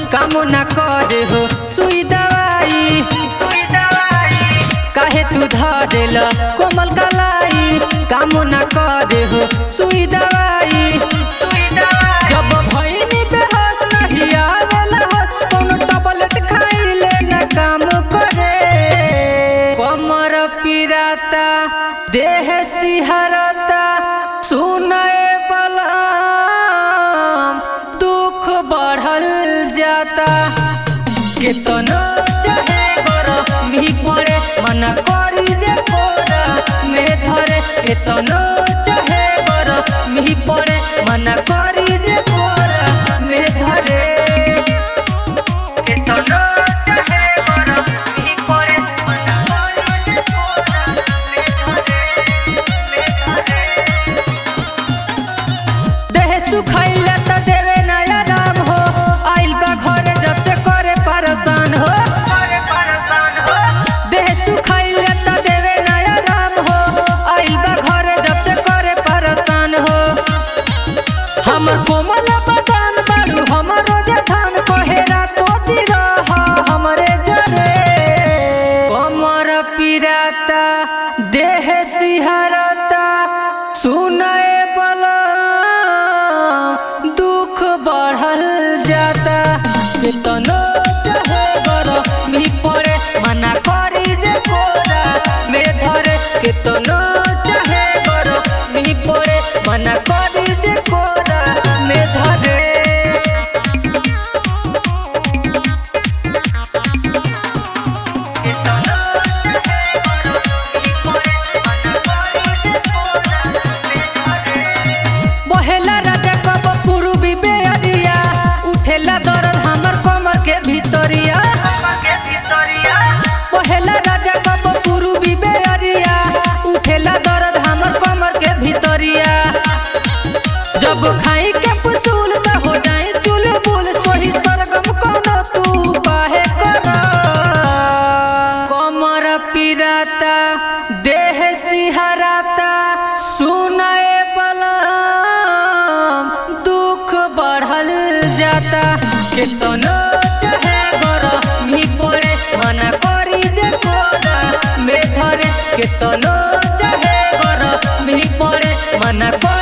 काम ना करे हो सुई दवाई काहे तू धरेल कोमल कलाई काम ना करे हो सुई दवाई जब भइनी बेहोश नहीं आवेला होश कोनो टबलेट खाइले ना काम करे कमर पिराता देह सिहरता सुनए बलम दुख बढ़ल जाता केतनो चाहे गरमी पड़े मना करी जे कोरा में धरे केतनो चाहे गरमी पड़े मना करी जे कोरा में धरे केतनो चाहे गरमी पड़े मना करी जे कोरा में धरे में धरे देह सुखैले त देवे नया राम हो आइल बा घरे जब से करे परेशान हो देह सुखैले त देवे नया राम हो आइल बा घरे जब से करे परेशान हो हमर कोमल बदन बारू हमरो जे धान कोहेरा तो दिरा हमरे जरे कमर पिराता देह सिहरता सुनए बलम दुख बढ़ल जाता केतनो चाहे गरमी पड़े मना करी जे कोरा में धरे केतनो चाहे गरमी पड़े मना करी जे कोरा में धरे बहेला राजा कब पूर्वी बेअरिया उठेला दर्द हमर कमर के भीतरिया बहेला राजा कब पूर्वी बेअरिया उठेला दर्द हमर कमर के भीतरिया जब खाई के पुसूल त हो जाए चुलबुल सोही सरगम कोनो तू बाहे कर कमर पिराता देह सिहराता सुनए बलम दुख बढ़ल जाता केतनो चाहे गरमी पड़े मना करी जे कोरा में धरे केतनो चाहे गरमी पड़े मना कर